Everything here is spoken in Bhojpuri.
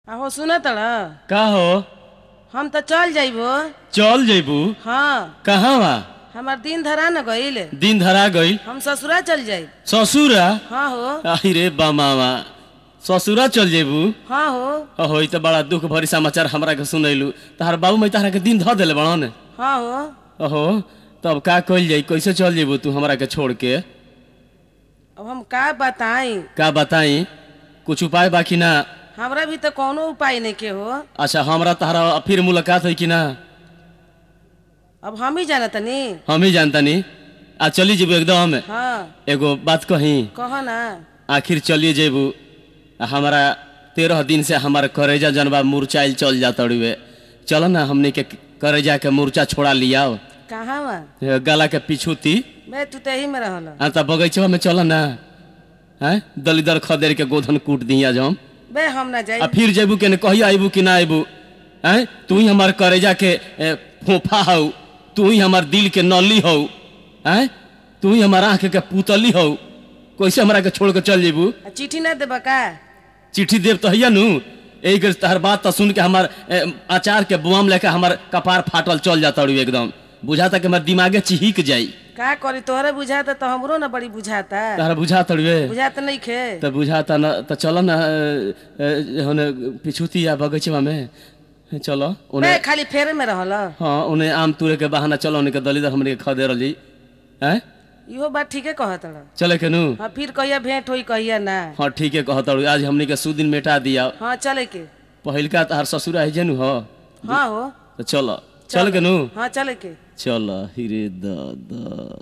आहो सुन तड़ का हो हम तो चल जाइबो चल जेबू हाँ कहाँ बा हमार दिन धरा न गईल दिन धरा गई हम ससुरा चल जाइब ससुरा हाँ हो आई रे बामावा ससुरा चल जेबू हाँ हो अहो ई त बड़ा दुख भरी समाचार हमरा के सुनैलू तहार बाबू मैं तहरा के दिन धऽ देले बड़न हाँ हो अहो तब का कइल जाई कैसे चल जेबू तू हमरा के छोड़ के अब हम का बताई का बताई कुछ उपाय बाकी ना हमरा भी तो कोनो उपाय नहीं के हो अच्छा हमरा तहरा फिर मुलाकात होई कि ना अब हम ही जाना तनी हम ही जानतानी आ चली जेबू एकदम हाँ एगो बात कही कहो ना आखिर चलिए जेबू आ हमारा तेरह दिन से हमारा करेजा जनबा मुरचाइल चल जाता रुए चलो ना हमने के करेजा के मुरचा छोड़ा लियाओ कहाँ बा ए, गला के पिछूती बे तू तो यही में रहल आ त बगैचवा में चलो ना हैं दलिदर खदेर के गोधन कूट दिया जो हम बे हम ना आ जाई फिर जेबू के ने कही आइबू कि ना आइबू हैं तू ही हमार करेजा के ए, फोफा हौ तू ही हमार दिल के नली हौ हैं तू ही हमार आंख के पुतली हौ कैसे हमरा के छोड़ के चल जेबू आ चिट्ठी ना देबा का चिट्ठी देव तो हैया नु एक तहर बात तो सुन के हमार ए, अचार के बुआम लेके हमार कपार फाटल चल जाता रू एकदम बुझाता कि हमार दिमागे चिहिक जाई का करी तोहरे बुझाता तो हमरो ना बड़ी बुझाता तहरा बुझाता रुए बुझाता नहीं खे तो बुझाता न तो चलो ना होने पिछुती या बगीचवा में चलो बे उन्हें खाली फेरे में रहल हाँ उन्हें आम तूरे के बहाना चलो उन्हें के दलिदर हमने के खदे रही हैं इहो बात ठीके कहत रह चले के नु हाँ फिर कहिया भेंट होई कहिया ना हाँ ठीक है कहता रू आज हमने के सुदिन मेटा दिया हाँ चले के पहिलका तहार ससुर है जेनु हो हाँ हो तो चलो चल के नु हाँ चले के चल हिरे दादा